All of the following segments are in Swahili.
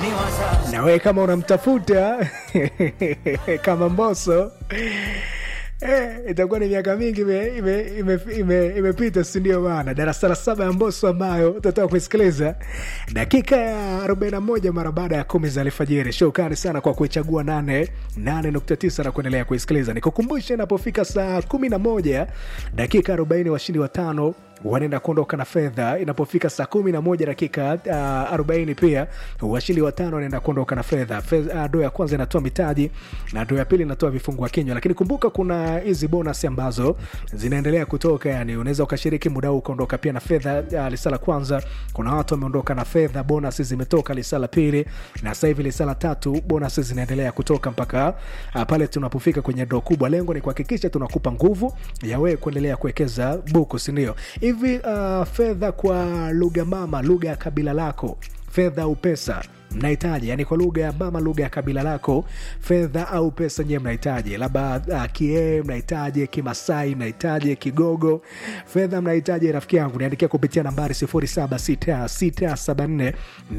na wewe kama unamtafuta kama Mbosso Eh, itakuwa ni miaka mingi imepita ime, ime, ime, imepita, si ndio bana? Darasa la saba ya Mbosso ambayo utatoka kuisikiliza dakika ya 41 mara baada ya kumi za alfajiri. Shukrani sana kwa kuichagua 8 8.9 na kuendelea kuisikiliza. Nikukumbushe, inapofika saa 11 dakika 40 washindi watano wanaenda kuondoka na fedha. Inapofika saa kumi na moja dakika uh, arobaini pia washindi watano wanaenda kuondoka na fedha. Fedha uh, doo ya kwanza inatoa mitaji na doo ya pili inatoa vifungua kinywa, lakini kumbuka kuna hizi bonus ambazo zinaendelea kutoka, yani unaweza ukashiriki muda huu ukaondoka pia na fedha. Uh, lisa la kwanza kuna watu wameondoka na fedha, bonus zimetoka lisa la pili, na sasa hivi lisa la tatu bonus zinaendelea kutoka mpaka uh, pale tunapofika kwenye doo kubwa. Lengo ni kuhakikisha tunakupa nguvu ya wewe kuendelea kuwekeza buku, si ndio? hivi uh, fedha kwa lugha mama, lugha ya kabila lako, fedha au pesa mnahitaji yani, kwa lugha ya mama, lugha ya kabila lako, fedha au pesa nyewe mnahitaji, labda uh, kie mnahitaji, Kimasai mnahitaji, Kigogo, fedha mnahitaji, rafiki yangu niandikia kupitia nambari 076674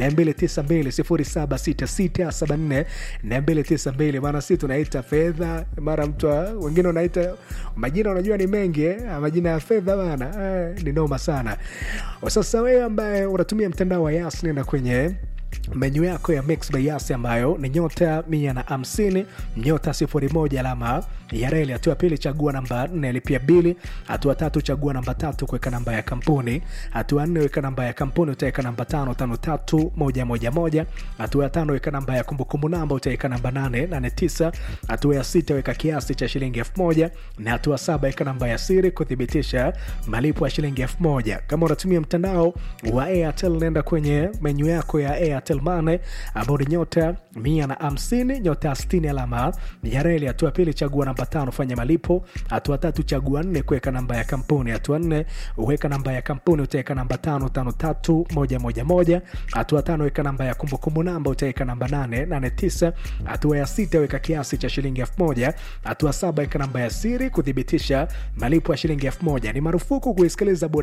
292 076674 maana si tunaita fedha, mara mtu wengine unaita majina, unajua ni mengi eh? majina ya fedha bana eh, ni noma sana. Sasa wewe ambaye unatumia mtandao wa Yas, nenda kwenye menyu yako ya Mix by Yas ambayo ni nyota mia na hamsini nyota sifuri moja alama ya reli. Hatua ya pili chagua namba nne lipia bili. Hatua tatu chagua namba tatu kuweka namba ya kampuni. Hatua nne weka namba ya kampuni, utaweka namba tano tano tatu moja moja moja. Hatua ya tano weka namba ya kumbukumbu namba, utaweka namba nane nane tisa. Hatua ya sita weka kiasi cha shilingi elfu moja na hatua saba weka namba ya siri kuthibitisha malipo ya shilingi elfu moja. Kama unatumia mtandao wa Airtel, nenda kwenye menyu yako ya Airtel Money ambao ni nyota mia na hamsini nyota sitini alama ya reli. Hatua pili chagua namba tano fanya malipo. Hatua tatu chagua nne kuweka namba ya kampuni. Hatua nne uweka namba ya kampuni, utaweka namba tano tano tatu moja moja moja. Hatua tano weka namba ya kumbukumbu namba, utaweka namba nane nane tisa. Hatua ya sita weka kiasi cha shilingi elfu moja. Hatua saba weka namba ya siri kuthibitisha malipo ya shilingi elfu moja. Ni marufuku kuisikiliza